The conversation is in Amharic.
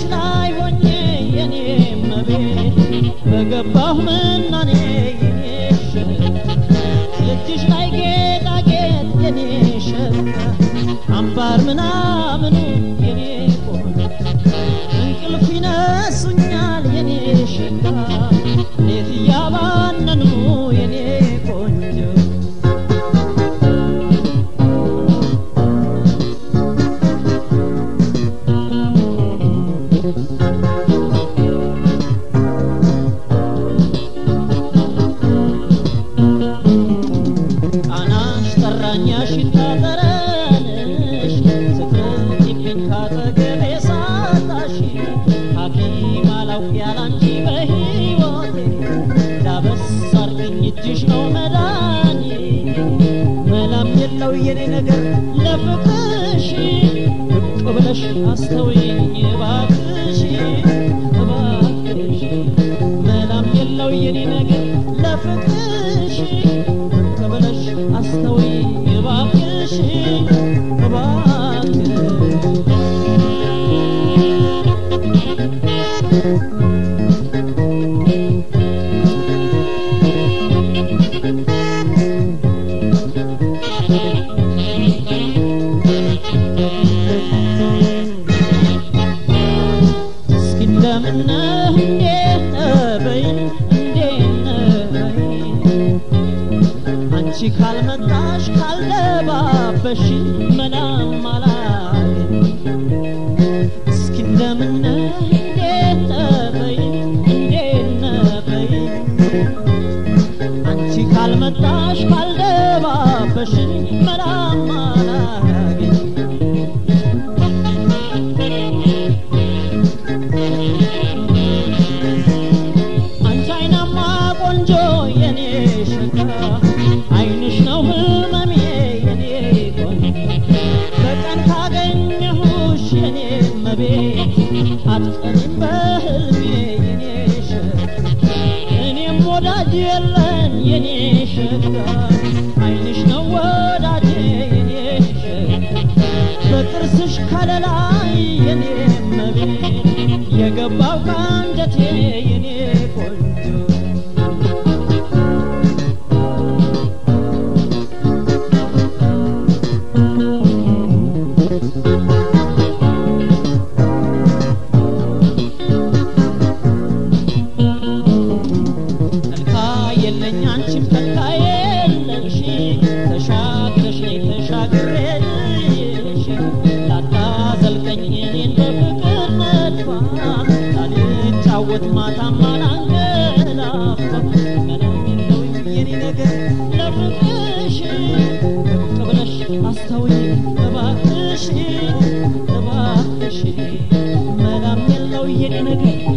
ላይ ሆኜ የኔ መቤት በገባሁ ምናኔ የኔ ሸጋ የእጅሽ ላይ ጌጣጌጥ የኔ ሸጋ አምባር ምናምኑ የኔ ቆንጆ እንቅልፍ ይነሱኛል የኔ ሸጋ ሌት እያባነኑ የኔ ቆንጆ ቃናሽ ጠራኛ ሽታ ጠረንሽ ስትርቂብኝ ካጠገቤ ሳጣሽ ሐኪም አላውቅ ያላንቺ በሕይወቴ ዳበስ አርግኝ እጅሽ ነው መዳኒ መላም የለው የኔ ነገር ለፍቅርሽ ብቅ ብለሽ አስተውይኝ እባክሽ እባክሽ መላም የለው የኔ ነገር ለፍቅርሽ ብቅ ብለሽ አስተውይኝ እባክሽ እባክሽ እስኪ እንደምነህ እንዴት ነህ በይኝ እንዴት ነህ በይኝ አንቺ ካልመጣሽ ካልደባበሽ መናም አላገኝ እስኪ እንደምነህ እንዴት ነህ በይኝ እንዴት ነህ በይኝ አንቺ ካልመጣሽ ካልደባበሽ መናም አላገኝ አንቺ አይናማ ቆንጆ የኔ ሸጋ አይንሽ ነው ህመሜ የኔ ቆንጆ በቀን ካገኘሁሽ የኔ መቤት አትቀሪም በህልሜ የኔ ሸጋ እኔም ወዳጅ የለን የኔ ሸጋ አይንሽ ነው ወዳጄ የኔ ሸጋ በጥርስሽ ከለላይ የኔ መቤት የገባው ከአንጀቴ የኔ ቆንጆ ተልካ የለኝ አንቺም ተልካ የለሽ ተሻግረሽ ነይ ተሻግሬሽ ላታዘልቀኝ እኔን በፍቅር መድፋት ላልጫወት ማታማ ላንገላፋ መናም የለውም የኔ ነገር ለፍቅርሽ ብቅ ብለሽ አስተውይ እባክሽ እባክሽ መናም የለው የኔ ነገር